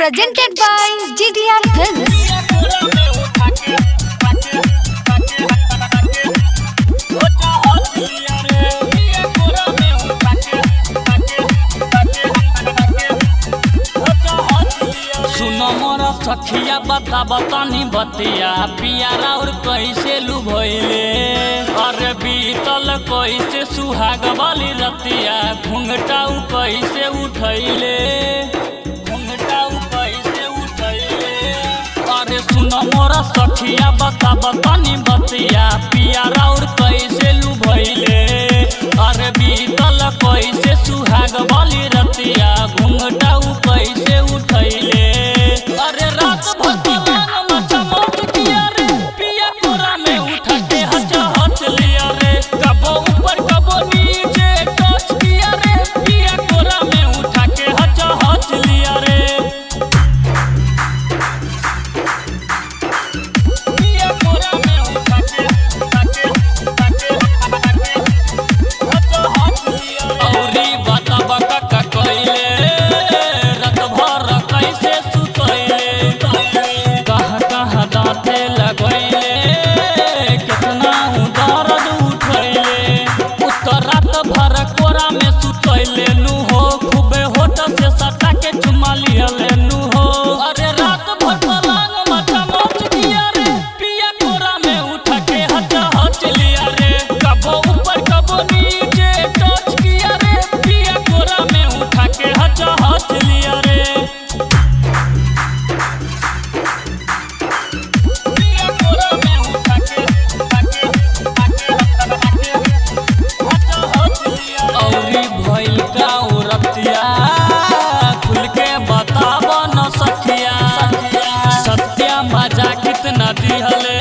presented by GDR Films. सुनो मोरा सखिया बता बतानी बतिया पियारा और कैसे लुभैले अरे बीतल कैसे सुहाग वाली रतिया घुंघटाऊ कैसे उठैले घुंघटाऊ कैसे उठैले अरे सुनो मोरा सखिया बता बतानी बतिया पियारा और कैसे लुभैले अरे बीतल कैसे सुहाग वाली रतिया घुंघटाऊ कैसे उठैले अरे रात भर पलंग मचा मच किया रे पिया कोरा में उठा के हच हच लिया रे कबो ऊपर कबो नीचे टच किया रे पिया कोरा में उठा के हच हच लिया रे पिया कोरा में उठा के उठा के उठा के हच हच लिया रे औरी बता बका का कइले रात भर कैसे सुतैले कहाँ कहाँ दाँते लगैले कितना दर्द उठैले उत्तर रात भर कोरा में सुतैले नु हो खूबे होठ से सटा के चुमा लिहले नु हो अरे रात भर पलंग मचा मच दिया रे पिया कोरा में उठा के हच हच लिया रे कबो ऊपर कबो नीचे टच किया रे पिया कोरा में उठा के हच हच लिया रे पिया कोरा में उठा के उठा के उठा के उठा के हच हच लिया रे। औरी भइल का औरतिया खुल के बताब न सखिया सत्या मजा कितना दिहले